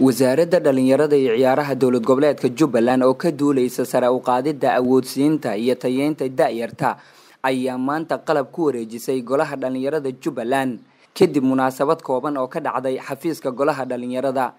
wasaaradda dhalinyarada iyo ciyaaraha dowlad goboleedka jubbaland oo ka duuleysa sare u qaadidda awoodsiinta iyo tayeynta da-yarta ayaa maanta qalab ku wareejisay golaha dhalinyarada jubbaland kadib munaasabad kooban oo ka dhacday xafiiska golaha dhalinyarada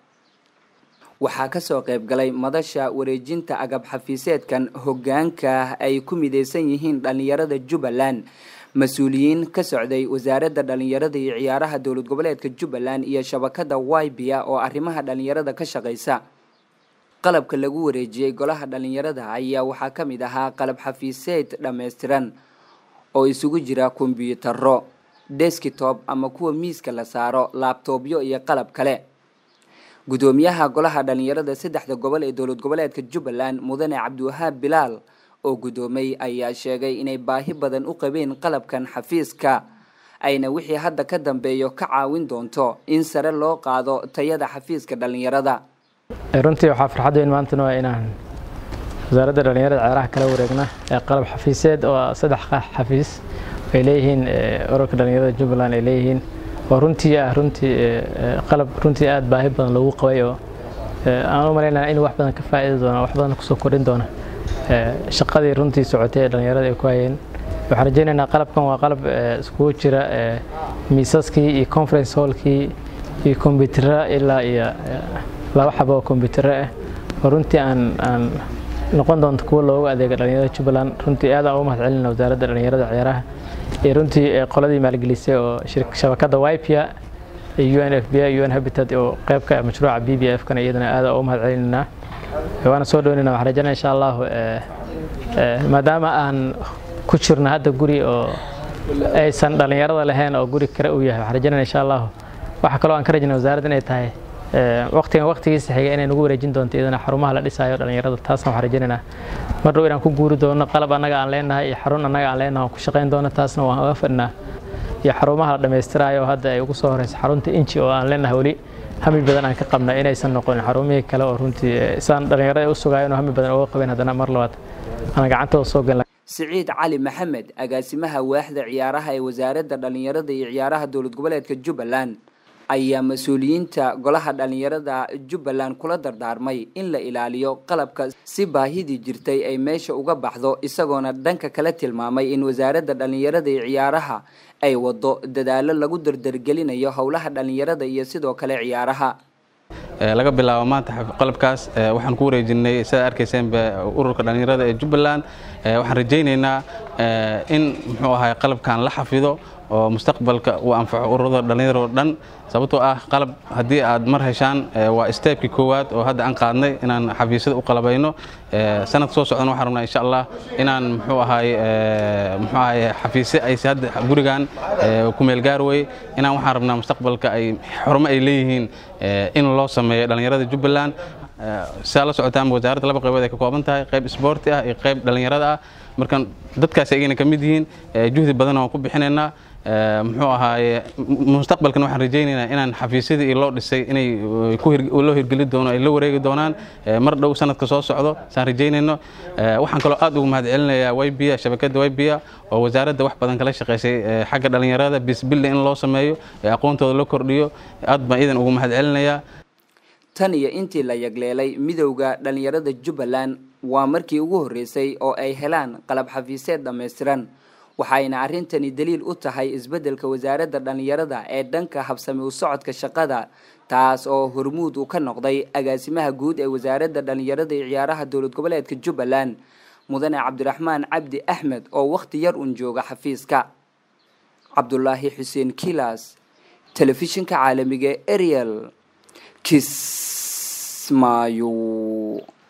waxaa kasoo qayb galay madasha wareejinta agab xafiiseedkan hogaanka ay ku mideysan yihiin dhalinyarada jubbaland mas-uuliyiin ka socday wasaaradda dhalinyarada iyo ciyaaraha dowlad goboleedka jubbaland iyo shabakada wybia oo arrimaha dhalinyarada ka shaqeysa qalabka lagu wareejiyey golaha dhalinyarada ayaa waxaa ka mid ahaa qalab xafiiseed dhammaystiran oo isugu jira kombyutaro deskitob ama kuwa miiska la saaro laabtoobyo iyo qalab kale gudoomiyaha golaha dhalinyarada saddexda gobol ee dowlad goboleedka jubbaland mudane cabdiwahaab bilaal oo gudoomay ayaa sheegay inay baahi badan u qabeen qalabkan xafiiska ayna wixii hadda ka dambeeyo ka caawin doonto in sare loo qaado tayada xafiiska dhalinyarada runtii waxaa farxad weyn maantana waa inaan wasaaradda dhalinyarada ciyaaraha kala wareegna ee qalab xafiiseed oo saddex xafiis ay leeyihiin ururka dhalinyarada jubbaland ay leeyihiin oo runtii ah runtii qalab runtii aada baahi badan loogu qabay oo aan u malaynaya inuu wax badan ka faa'iidi doono wax badan kusoo kordhin doono shaqadii runtii socotay ee dhalinyarada ay ku hayeen waxaan rajaynaynaa qalabkan waa qalab iskugu jira miisaskii iyo conference hallkii iyo kombiyuutara ilaa iyo laba xabo oo kombiyuutaro ah oo runtii aan aan noqon doonto kuwo loogu adeega dhalinyarada jubbaland runtii aad aan ugu mahad celina wasaaradda dhalinyarada ciyaaraha iyo runtii qoladii maalgelisay oo shabakadda wipia iyo u n f b u n habitat oo qeybka mashruuca b b f kana iyadana aad aan ugu mahad celinaynaa waana soo dhaweynayna waxaan rajaynaya insha allahu maadaama aan ku jirno hadda guri oo aysan dhalinyarada lahayn oo guri kale uu yahay waxaan rajaynaya insha allahu waxaa kaloo aan ka rajaynaya wasaaradda inay tahay waqtigan waqtigiisa xiga inay nagu wareejin doonto iyadana xarumaha la dhisaayo dhalinyarada taasna waxaan rajaynaynaa mar dhow inaan ku guuri doono qalab annaga aan leenahay iyo xarun annaga aan leenahay aan ku shaqayn doono taasna waan uga fadhinaa iyo xarumaha la dhammaystiraayo hadda ay ugu soo horeysa xarunta inji oo aan leenahay weli hami badan aan ka qabna inaysan noqonin xarumihii kale oo runtii isaan dhalinyarada u sugayo inuu hami badan uga qabeen haddana mar labaad aan gacantooda soo gelna siciid cali maxamed agaasimaha waaxda ciyaaraha ee wasaaradda dhalinyarada iyo ciyaaraha dowlad goboleedka jubbaland ayaa mas-uuliyiinta golaha dhalinyarada jubbaland kula dardaarmay in la ilaaliyo qalabka si baahidii jirtay ay meesha uga baxdo isagoona dhanka kale tilmaamay in wasaaradda dhalinyarada iyo ciyaaraha ay wado dadaalo lagu dardargelinayo howlaha dhalinyarada iyo sidoo kale ciyaaraha laga bilaabo maanta qalabkaas waxaan ku wareejinay sidaad arkayseenba ururka dhalinyarada ee jubbaland waxaan rajaynaynaa in muxuu ahay qalabkan la xafido oo mustaqbalka uu anfaco ururada dhalinyaro dhan sababtoo ah qalab haddii aad mar heshaan waa steebkii koowaad oo hadda aan qaadnay inaan xafiisyada u qalabayno sanadka soo socdana waxaan rabnaa insha allah inaan muxuu ahay muxuu ahay xafiisyo ayse hadda gurigan ku meel gaar wey inaan waxaan rabnaa mustaqbalka ay xarumo ay leeyihiin in loo sameeyo dhalinyarada jubbaland sidaa la socotaan wasaaradda laba qaybood ay ka kooban tahay qayb isboorti ah iyo qayb dhalinyarada ah marka dadkaas ayagana ka mid yihiin juhdi badan waan ku bixinaynaa muxuu ahaaye mustaqbalkan waxaan rajaynaynaa inaan xafiisyadii loo dhisay inay loo hirgeli doono ay la wareegi doonaan mar dhow sanadka soo socdo saan rajaynayno waxaan kaloo aad ugu mahad celinayaa wybia shabakadda wybia oo wasaaradda wax badan kala shaqaysay xagga dhalinyarada bisbilli in loo sameeyo aqoontooda la kordhiyo aad baan idan ugu mahad celinayaa tan iyo intii la yagleelay midowda dhalinyarada jubbaland waa markii ugu horreysay oo ay helaan qalab xafiiseed dhammaystiran waxayna arrintani daliil u tahay isbeddelka wasaaradda dhalinyarada ee dhanka habsami u socodka shaqada taas oo hormuud uu ka noqday agaasimaha guud ee wasaaradda dhalinyarada iyo ciyaaraha dowlad goboleedka jubbaland mudane cabdiraxmaan cabdi axmed oo wakhti yar un jooga xafiiska cabdulaahi xuseen kilas telefishinka caalamiga ariel kismaayo